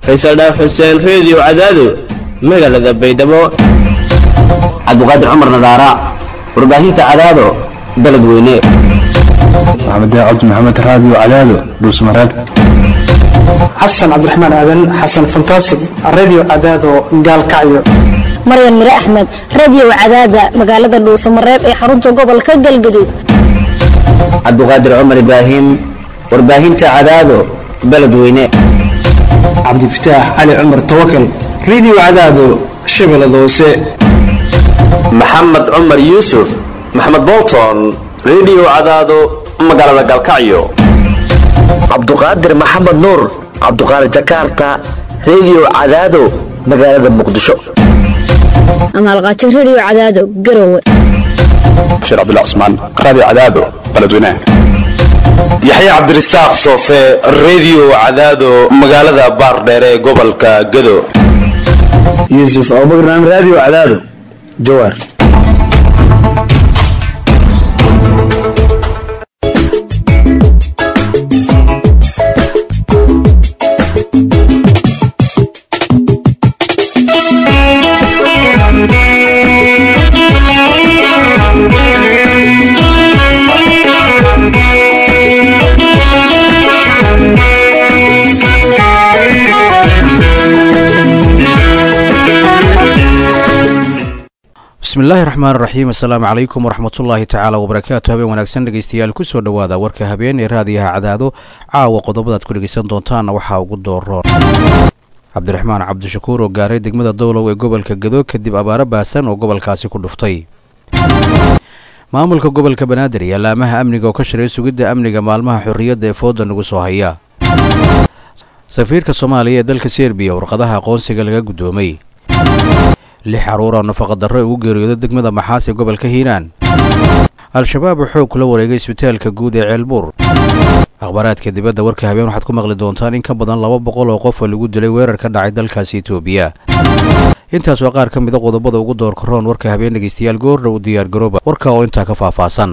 faysal dhaaf xuseen reediyo cadaado magaalada baydhabo cabdiqaadir cumar nadaara warbaahinta cadaado beled weyne maxamed cabdi maxamed raadiyo cadaado dhuusmareeb xasan cabdiraxmaan aadan xasan fantasig radio cadaado gaalkacyo maryan mire axmed radio cadaada magaalada dhuusamareeb ee xarunta gobolka galgaduud cabdiqaadir cumar ibraahim warbaahinta cadaado beled weyne cabdifataax cali cumar tawakal radio cadaado shabeellada hoose maxamed cumar yuusuf maxamed bolton radio cadaado magaalada galkacyo cabduqaadir maxamed nuur cabduqaadir jakarta radio cadaado magaalada muqdisho amaalqaajo radio cadaado garowe bashiir cabdullah cusmaan raadiyo cadaado beledweynaha yaxya cabdirasaaq soofe radio cadaado magaalada baardheere ee gobolka gado yuusuf abubakar radio cadaado jawaar bismillaahi raxmaan raxiim assalaamu calaykum waraxmatullaahi tacaala wabarakaatu habeen wanaagsan dhegeystayaal kusoo dhowaada warka habeen ee raadiyaha cadaado caawa qodobadaad ku dhegeysan doontaanna waxaa ugu dooroon cabdiraxmaan cabdishakuur oo gaaray degmada dowlow ee gobolka gado kadib abaaro baasan oo gobolkaasi ku dhuftay maamulka gobolka banaadir iyo allaamaha amniga oo ka shiray sugidda amniga maalmaha xorriyadda ee fooda nagu soo haya safiirka soomaaliya ee dalka serbiya warqadaha aqoonsiga laga guddoomay lix caruur oo nafaqadarro ugu geeriyooda degmada maxaas ee gobolka hiiraan al-shabaab oo xoog kula wareegay isbitaalka guud ee ceelbuur akhbaaraadka dibadda warka habeen waxaad ku maqli doontaan in ka badan laba boqol oo qof oo lagu dilay weerar ka dhacay dalkaasi itoobiya intaas waa qaar ka mida qodobada ugu doorka roon warka habeen dhegeystayaal goordhow diyaargarooba warka oo intaa ka faahfaahsan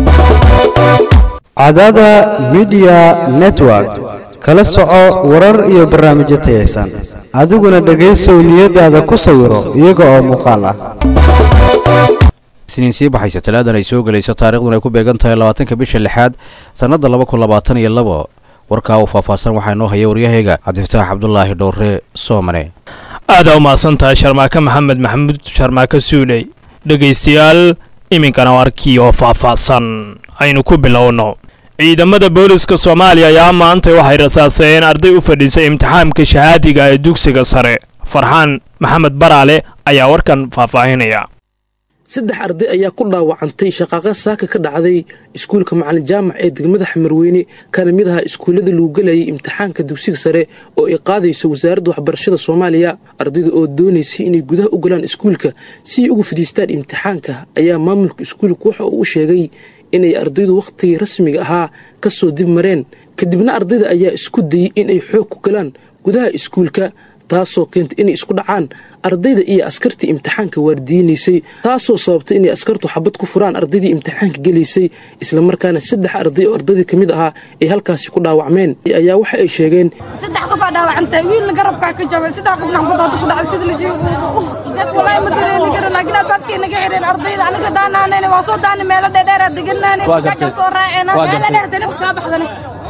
cadaada midiya network kala soco warar iyo barnaamijyo tayaysan adiguna dhegaysow niyadaada ku sawiro iyaga oo muuqaal ah isniin sii baxaysa talaadan ay soo gelayso taariikhduna ay ku beegan tahay labaatanka bisha lixaad sannadda laba kun labaatan iyo labo warkaa uu faahfaahsan waxaa inoo haya waryahayga cabdifataax cabdulaahi dhowre soomane aadaa u mahadsantahay sharmaake maxamed maxamuud sharmaake suuley dhegaystayaal iminkana warkii oo faahfaahsan aynu ku bilowno ciidamada booliska soomaaliya ayaa maantay waxay rasaaseen arday u fadhiisay imtixaamka shahaadiga ee dugsiga sare farxaan maxamed baraale ayaa warkan faahfaahinaya saddex arday ayaa ku dhaawacantay shaqaaqa saaka ka dhacday iskuulka macalin jaamac ee degmada xamarweyne kana mid aha iskuullada lagu gelayay imtixaanka dugsiga sare oo ay qaadayso wasaaradda waxbarashada soomaaliya ardayda oo doonaysay inay gudaha u galaan iskuulka si ay ugu fadhiistaan imtixaanka ayaa maamulka iskuulka waxa uu u sheegay inay ardaydu wakhtigii rasmiga ahaa ka soo dib mareen kadibna ardayda ayaa isku dayey inay xoog ku galaan gudaha iskuulka taasoo keentay inay isku dhacaan ardayda iyo askartii imtixaanka waardiinaysay taasoo sababtay inay askartu xabad ku furaan ardaydii imtixaanka gelaysay islamarkaana saddex arday oo ardaydii ka mid ahaa ay halkaasi ku dhaawacmeen ayaa waxa ay sheegeen saddex qofaa dhaawacantay wiilna garabkaa ka jabay saddex qofna xabadaada ku dhacday sida lasii walaahi ma dareemi karo laakiin albaabkay naga xireen ardayda aniga daanaanayna waa soo daana meelo dheerdheera deganaane kaja soo raaceen meelo dheer tanafs kaa baxdane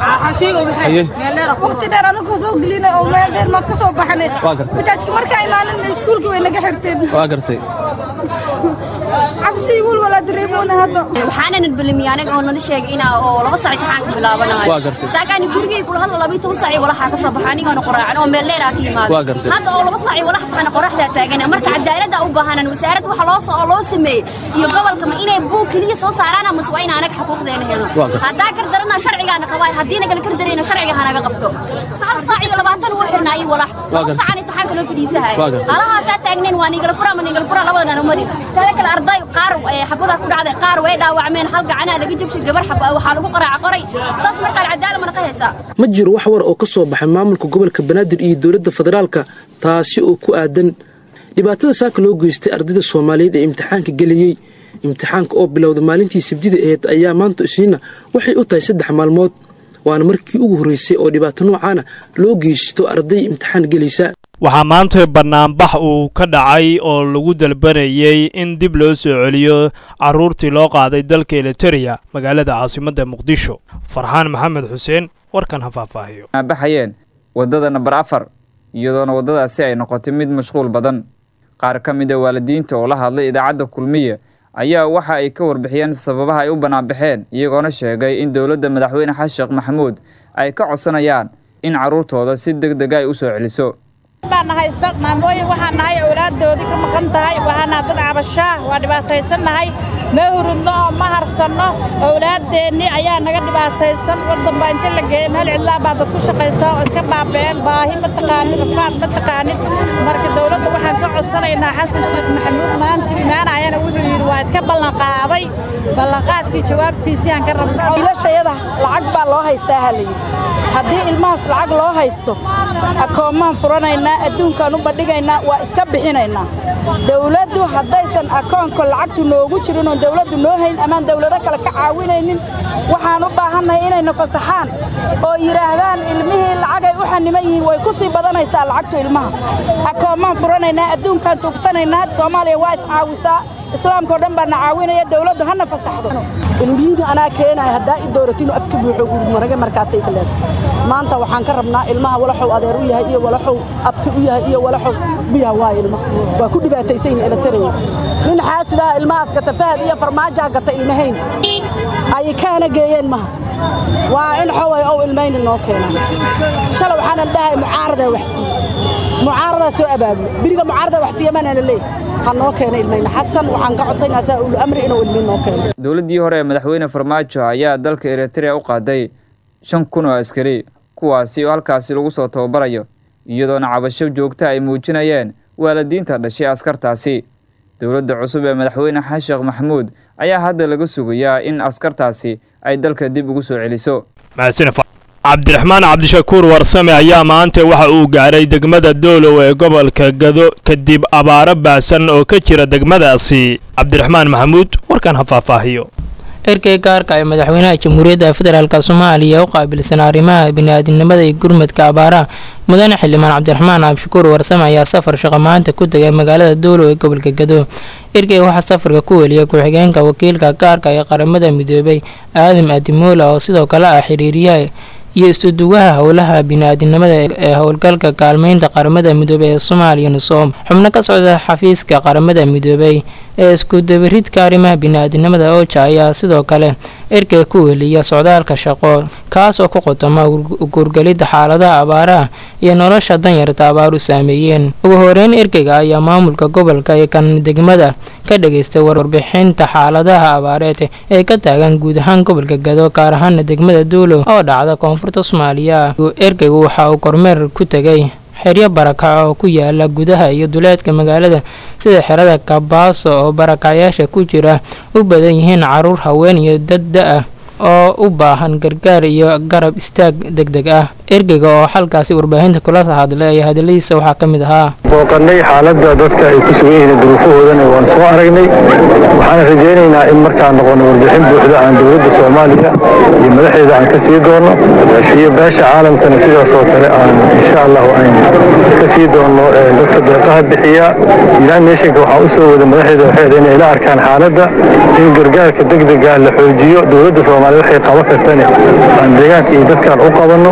waqti dheer anigu soo gelinay oo meel dheer ma ka soo baxnay bajaajka markaa imaanin iskuulka way naga xirteen waa gartay cabsi wal wala dareemoona hadda waxaana nidbalimiya anaga oo nala sheegay inaa oo laba sac imtixaanka bilaabanayo waa gartay saakaani gurigay kula hadla laba iyo toban sac walaxaa ka soo baxa anigoona qoraacan oo meel dheeraa ka yimaado waa gartay hadda oo laba sac walax taxana qoraxdaa taagana marka cadaaladda u baahanan wasaaradda waxa loo soo loo sameeyey iyo gobolka ma inay buug keliya soo saaraan ama waa in anaga xuquuqdeena helno haddaa gardarana sharcigaana qabaa haddii nagala gardarayna sharciga hanaga qabto hal saac iyo labaatan wuu xirnaayay walax laba sacan imtixaanka loo fadhiisahay halahaasaa taagnayn waa nigala fura ama nigala fura labadana mari tada kale arday qaar xabadaa ku dhacday qaar way dhaawacmeen hal gacanaa laga jabshay gabar xaba waxaa lagu qaraaca qoray saas markaan cadaala mana qahaysaa ma jiro wax war oo ka soo baxay maamulka gobolka banaadir iyo dowladda federaalka taasi oo ku aadan dhibaatada saaka loo geystay ardayda soomaaliyeed ee imtixaanka gelayey imtixaanka oo bilowda maalintii sabdida aheyd ayaa maanta isniina waxay u tahay saddex maalmood waana markii ugu horreysay oo dhibaato noocaana loo geysto arday imtixaan gelaysa waxaa maanta banaanbax uu ka dhacay oo lagu dalbanayay in dib loo soo celiyo caruurtii loo qaaday dalka eliteria magaalada caasimadda muqdisho farxaan maxamed xuseen warkan ha faahfaahiyo baxayeen waddada namber afar iyadoona waddadaasi ay noqotay mid mashquul badan qaar ka mid a waalidiinta oo la hadlay idaacadda kulmiye ayaa waxa ay ka warbixiyeen sababaha ay u banaanbaxeen iyagoona sheegay in dowladda madaxweyne xasan sheekh maxamuud ay ka codsanayaan in carruurtooda si deg dega ay u soo celiso baan nahay maamooyin waxaan nahay awlaaddoodii ka maqan tahay waxaana dad cabashaa waa dhibaataysannahay ma hurudno oo ma harsanno awlaaddeennii ayaa naga dhibaataysan waddan baa inta la geeyey meel cidlaa baa dad ku shaqaysaa oo iska baabeen baahi ma taqaanin rafaad ma taqaanin marka dowladda waxaan ka codsanaynaa xasan sheekh maxamuud maanta imaanayana wuxuu yidhi waa idka ballanqaaday ballanqaadkii jawaabtiisii aan ka rabno wiilashayada lacag baa loo haystaa ha la yidhi haddii ilmahaas lacag loo haysto akoommaan furanaynaa adduunkaan u bandhigaynaa waa iska bixinaynaa dawladdu haddaysan akoonka lacagtu noogu jirin oon dawladdu noo hayn amaan dawlado kale ka caawinaynin waxaan u baahannahay inayna fasaxaan oo yidhaahdaan ilmihii lacagay u xaniman yihiin way ku sii badanaysaa lacagtu ilmaha akoommaan furanaynaa adduunkaan tuugsanaynaa soomaaliya waa iscaawisaa islaamkao dhan baa na caawinaya dawladdu hana fasaxdo ilmihii anaa keenaya haddaa i dooratinu afka buuxo gurmaraga markaatay ka leedahay maanta waxaan ka rabnaa ilmaha walaxow adeer u yahay iyo walaxow abti u yahay iyo walaxow biyaha waa ilma waa ku dhibaataysayin elataray nin xaasidaha ilmahaas gata fahad iyo farmaajaa gata ilmahayn ay kaana geeyeen maha waa in xoway ow ilmayni noo keenaan shalay waxaanan dhahay mucaaradaa waxsiiye mucaaradaa soo abaabulo biriga mucaaradaa waxsiiye maanaana leeyahay ha noo keena ilmayna xasan waxaan ka codsaynaa saa ulu amri inuu ilmayn noo keeno dowladdii hore ee madaxweyne farmaajo ayaa dalka eritrea u qaaday shan kun oo askari kuwaasi oo halkaasi lagu soo tababarayo iyadoona cabasho joogta ay muujinayeen waalidiinta dhashay askartaasi dowladda cusub ee madaxweyne xasan sheekh maxamuud ayaa hadda laga sugayaa in askartaasi ay dalka dib ugu soo celiso cabdiraxmaan cabdishakuur warsame ayaa maanta waxa uu gaaray degmada doolow ee gobolka gado kadib abaaro baasan oo ka jira degmadaasi cabdiraxmaan maxamuud warkan ha faahfaahiyo erkey gaarka ee madaxweynaha jamhuuriyadda federaalk soomaaliya u qaabilsan arrimaha bini'aadinimada iyo gurmadka abaaraha mudane xildhibaan cabdiraxmaan cabdishakuur warsame ayaa safar shaqo maanta ku tegay magaalada doolow ee gobolka gado erkey waxaa safarka ku weliyay ku-xigeenka wakiilka gaarka ee qaramada midoobay aadam adimoola oo sidoo kale ah xiriiryaha iyo istuduwaha howlaha bini-aadinimada ee howlgalka kaalmeynta qaramada midoobey ee soomaaliya nusoom xubno ka socda xafiiska qaramada midoobey ee iskudabaridka arrimaha bini-aadinimada ooja ayaa sidoo kale erkey ku weliya socdaalka shaqo kaas oo ku qotoma guurgelidda xaaladaha abaaraha iyo nolosha danyarta abaaru saameeyeen ugu horeyn erkeyga ayaa maamulka gobolka ee kan degmada ka dhageystay warbixinta xaaladaha abaareed ee ka taagan guud ahaan gobolka gado gaar ahaana degmada duulow oo dhacda koonfurta soomaaliya erkeygu waxa uu kormeer ku tegay xeryo barakac oo ku yaala gudaha iyo duleedka magaalada sida xerada kabaaso oo barakacyaasha ku jira u badan yihiin caruur haween iyo dad da-ah oo u baahan gargaar iyo garab istaag deg deg ah ergeyga oo halkaasi warbaahinta kula hadlay ayaa hadaladiisa waxaa ka mid ahaa booqannay xaaladda dadka ay ku sugan yihiin duruufahoodana waan soo aragnay waxaan rajaynaynaa in markaan noqono warbixin buuxda aan dowladda soomaaliya iyo madaxeeda aan ka sii doono iyo beesha caalamkana sidaas oo kale aan insha allahu aan ka sii doono dadka deeqaha bixiya united nationka waxaa u soo wada madaxeeda waxeeda inay la arkaan xaaladda in gargaarka degdega la xoojiyo dowladda soomaaliya waxay qaban kartane aan deegaanka iyo dadkaan u qabanno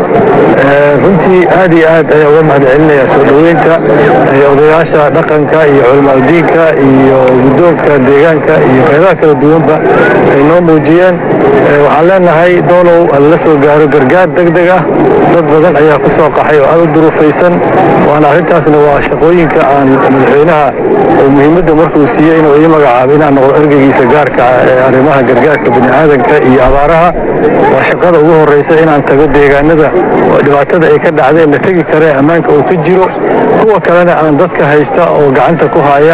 runtii aad iyo aad ayaa uga mahad celinayaa soo dhoweynta odayaasha dhaqanka iyo culimaadudiinka iyo guddoonka deegaanka iyo qaybaha kala duwanba ay noo muujiyeen waxaan leenahay doolow lala soo gaaro gargaar degdeg ah dad badan ayaa ku soo qaxay oo aad u duruufaysan waana arrintaasna waa shaqooyinka aan madaxweynaha oo muhiimadda markuu siiyey inuu ii magacaabo inaan noqdo ergeygiisa gaarka ee arrimaha gargaarka bini'aadanka iyo abaaraha waa shaqada ugu horraysa inaan tago deegaanada oo dhibaatada ay ka dhacdeen la tegi kara ee ammaanka uu ka jiro kuwa kalena aan dadka haysta oo gacanta ku haya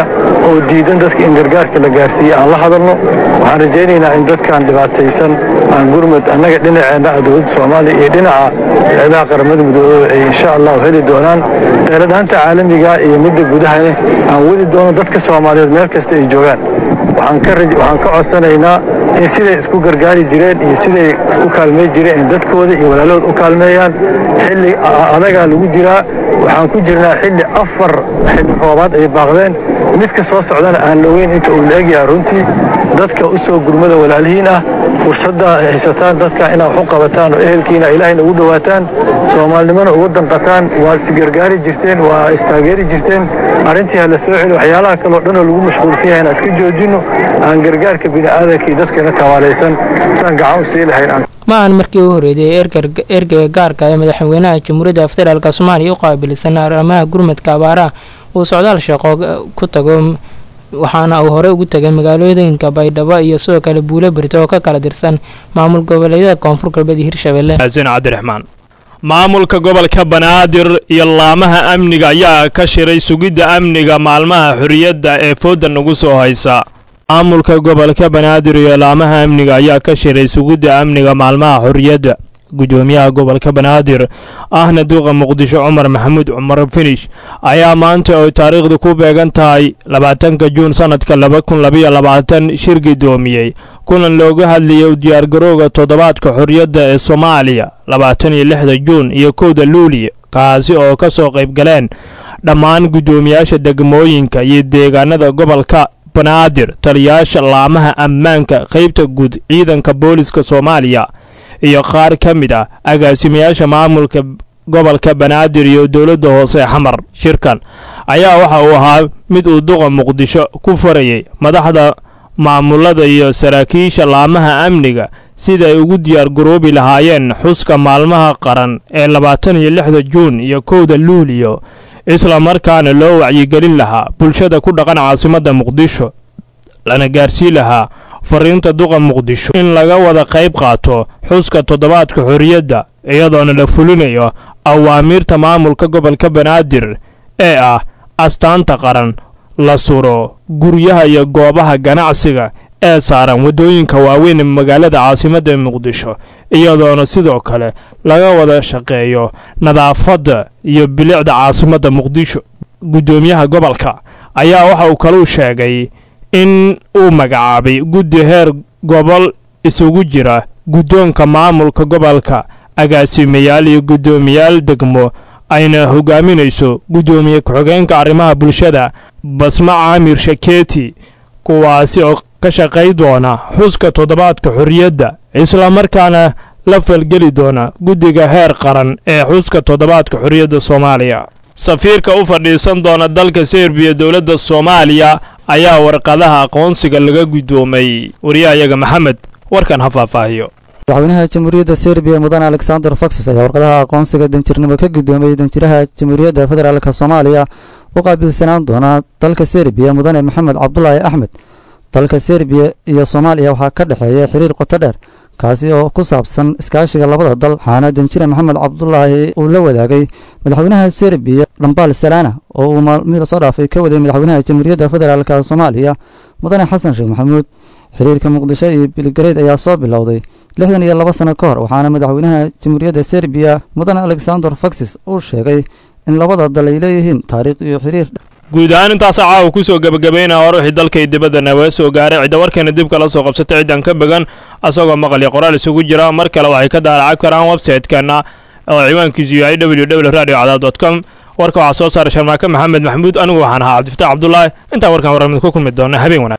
oo diidan dadka in gargaarka la gaarsiiye aan la hadalno waxaan rajaynaynaa in dadkan dhibaataysan aan gurmud annaga dhinaceenna ah dowladda soomaaliya iyo dhinaca hay-adaha qaramada midoobey ay insha allahu heli doonaan dheeladhaanta caalamiga iyo midda gudahane aan wadi doono dadka soomaaliyeed meel kasta ay joogaan waxaan ka codsanaynaa in siday isku gargaari jireen iyo siday isku kaalmey jireen in dadkooda iyo walaalahood u kaalmeeyaan xilli adagaa lagu jiraa waxaan ku jirnaa xilli afar xilli roobaad ay baaqdeen midka soo socdana aan la ogeyn inta uu la egyahay runtii dadka u soo gurmada walaalihiin ah fursadda ay haysataan dadka inaad waxu qabataan oo ehelkiina ilaahayna ugu dhowaataan soomaalinimona ugu danqataan waa isgargaari jirteen waa istaageeri jirteen arrintii ha la soo celi waxyaalaha kaleo dhanoo lagu mashquulsan yahay inaan iska joojinno aan gargaarka bini'aadankii dadkana tawaalaysan saan gacan u sii lahayn ma aan markii u horeeyay ergeyga gaarka ee madaxweynaha jamhuuriyadda federaalk soomaaliya u qaabilsan arrimaha gurmadka abaaraha uu socdaal shaqo ku tago waxaana uu hore ugu tegay magaalooyinka baydhabo iyo sidoo kale buulo berito oo ka kala tirsan maamul goboleedyada koonfur galbeed iyo hirshabelle xasan cabdiraxmaan maamulka gobolka banaadir iyo laamaha amniga ayaa ka shiray sugidda amniga maalmaha xorriyadda ee fooda nagu soo haysa maamulka gobolka banaadir iyo laamaha amniga ayaa ka shiray sugidda amniga maalmaha xorriyadda gudoomiyaha gobolka banaadir ahna duqa muqdisho cumar maxamuud cumar finish ayaa maanta oy taariikhdu ku beegan tahay labaatanka juun sannadka laba kun labayo labaatan shir gudoomiyey kulan looga hadlayay u diyaargarowga toddobaadka xorriyadda ee soomaaliya labaatan iyo lixda juun iyo kowda luuliya kaasi oo ka soo qayb galeen dhammaan guddoomiyaasha degmooyinka iyo deegaanada gobolka banaadir taliyaasha laamaha ammaanka qaybta guud ciidanka booliska soomaaliya iyo qaar ka mid ah agaasimayaasha maamulka gobolka banaadir iyo dowladda hoose xamar shirkan ayaa waxa uu ahaa mid uu duqa muqdisho ku farayay madaxda maamulada iyo saraakiisha laamaha amniga sida ay ugu diyaargaroobi lahaayeen xuska maalmaha qaran ee labaatan iyo lixda juun iyo kowda luuliyo isla markaana loo wacyigelin lahaa bulshada ku dhaqan caasimadda muqdisho lana gaarsii lahaa fariinta duqa muqdisho in laga wada qayb qaato xuska toddobaadka xorriyadda iyadoona la fulinayo awaamiirta maamulka gobolka banaadir ee ah astaanta qaran la suro guryaha iyo goobaha ganacsiga ee saaran waddooyinka waaweyn ee magaalada caasimadda muqdisho iyadoona sidoo kale laga wada shaqeeyo nadaafadda iyo bilicda caasimadda muqdisho guddoomiyaha gobolka ayaa waxa uu kaluu sheegay in uu magacaabay guddi heer gobol isugu jira guddoonka maamulka gobolka agaasimayaal iyo guddoomiyaal degmo ayna hogaaminayso guddoomiye ku-xigeenka arrimaha bulshada basma caamir shakeeti kuwaasi oo ka shaqay doona xuska toddobaadka xorriyadda islamarkaana la falgeli doona guddiga heer qaran ee xuska toddobaadka xorriyadda soomaaliya safiirka u fadhiisan doona dalka serbiya dowladda soomaaliya ayaa warqadaha aqoonsiga laga guddoomay wariyahayaga maxamed warkan ha faahfaahiyo madaxweynaha jamhuuriyadda serbiya mudane alexander foxes ayaa warqadaha aqoonsiga danjirnimo ka guddoomiyey danjiraha jamhuuriyadda federaalk soomaaliya u qaabilsanaan doona dalka serbiya mudane maxamed cabdulaahi axmed dalka serbiya iyo soomaaliya waxaa ka dhexeeya xiriir qoto dheer kaasi oo ku saabsan iskaashiga labada dal waxaana danjire maxamed cabdulaahi uu la wadaagay madaxweynaha serbiya dhambaal salana oo uu maalmihii lasoo dhaafay ka waday madaxweynaha jamhuuriyadda federaalk soomaaliya mudane xasan sheekh maxamuud xiriirka muqdisho iyo bilgareyd ayaa soo bilowday lixdan iyo laba sano ka hor waxaana madaxweynaha jamhuuriyadda serbiya mudane alexander foxes uu sheegay in labada dal ay leeyihiin taariikh iyo xiriir guud ahaan intaasaa caawa kusoo gebagabaynaya hore wixii dalkay dibadda naga soo gaaray cidda warkeena dib kala soo qabsatay ciddan ka began asagoo maqal iyo qoraal isugu jira mar kale waxay ka daalacab karaan website-keena oo ciwaankiisu yahay w w radio cadaad dot com warka waxaa soo saaray sharmaake maxamed maxamuud anigu waxaan ahaa cabdifataax cabdulaahi intaan warkan warramid ku kulmi doona habeen wanaag